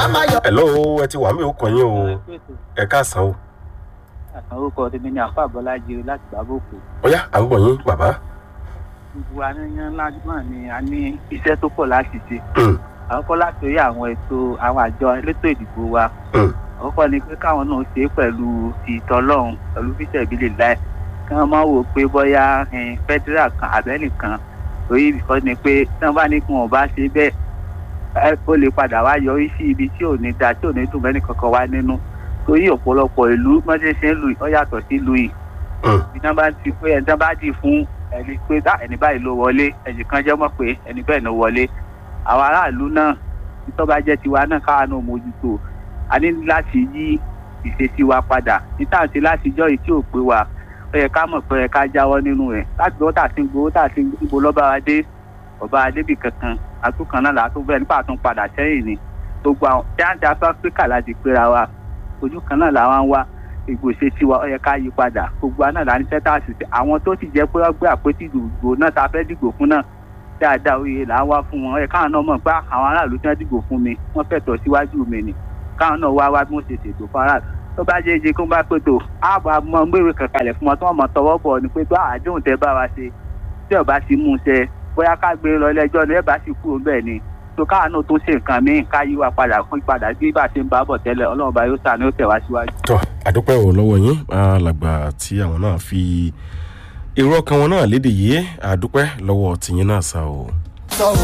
hello ẹ ti wà mí ó kàn yín o ẹ káàsán o orúkọ tèmi ni àfa bọlájí láti gbàbọkù ọyá à ń gbọ̀ yín bàbá. gbogbo aníyan ńlá náà ni a ní iṣẹ́ tó pọ̀ láti ṣe Mm, àkọ́kọ́ láti orí àwọn ètò àwọn àjọ elétò ìdìbò wa mm, àkọ́kọ́ ni pé káwọn náà ṣe é pẹ̀lú ìtọ́lọ́run pẹ̀lú fíṣẹ̀ ìbílẹ̀ láì kí wọ́n máa wò pé bóyá eh, federal kan àbẹ́nìkan torí ìkọ́ ni pé tí wọ́n bá ní kí wọ́n bá ṣe bẹ́ẹ̀ ẹ, ó lè padà wá yọrí sí ibi tí ò ní da tí ò ní dùn mẹ́nì kankan wá nínú torí ọ̀pọ̀lọpọ̀ ìlú mọ́tẹ́ ṣe ń lu ọ yàtọ̀ sí lu yìí mm, bí wọ́n bá ti pé ẹni tí wọ́n bá dì fún ẹni pé "Ah, ẹni báyìí ló wọlé ẹnì kan jẹ́ mọ̀ pé ẹni bẹ́ẹ̀ ló wọlé àwọn aráàlú náà tó bá jẹ́ tiwa náà káwa náà mójútó a ní láti yí ìṣesí wa padà níta ṣe láti jọ́ yìí tí ò pé wa ó yẹ ká mọ̀ pé ó yẹ ká jáwọ́ nínú rẹ̀ láti gbọ́ tà sí gbowó tà sí ibo lọ́ba wa dé ọba adébì kankan àtúkan náà látún bẹ́ẹ̀ nípa àtún padà sẹ́yìn ni gbogbo àwọn jáde afáfíríkà láti péra wa ojú kan náà làwọn ń wá ìgbòsè sí wa ó yẹ ká yí padà gbogbo àná là ń sẹ́tà àṣìṣe àwọn tó ti jẹ́ pé wọ́n gbé àpótí ìdìbò náà ta fẹ́ dìgbò fún náà dáadáa oyè là ń wá fún wọn ó yẹ káwọn náà mọ̀ pé àwọn aráàlú tí wọ́n dìbò fún mi wọ́n fẹ̀tọ̀ síwájú mi ni káwọn náà wá wá bí wọ́n ṣe ṣètò fún aráàlú tó bá jẹ́ ìjẹ́ kó bá pé tó àbá mọ gbèrè kankanlẹ̀ fún wọn tí wọ́n mọ̀ tọwọ́ bọ̀ ni pé tó àdéhùn tẹ bá wa ṣe tí ọba ti mú un ṣe bóyá ká gbé lọ ilé-ẹjọ́ ni ẹ bá sì kúrò bẹ́ẹ̀ ni tó káwọn náà tó ṣe nǹkan míì ká yí wa padà fún ìpadà bí bá ṣe ń bá bọ̀ tẹ́lẹ̀ ọlọ́run bá yóò sàánú ó tẹ̀ wá síwájú. tọ́ àdúpẹ́ ò lọ́wọ́ yín alàgbà tí àwọn náà fi èrò ọkàn wọn náà léde yìí àdúpẹ́ lọ́wọ́ tìyín náà sá o.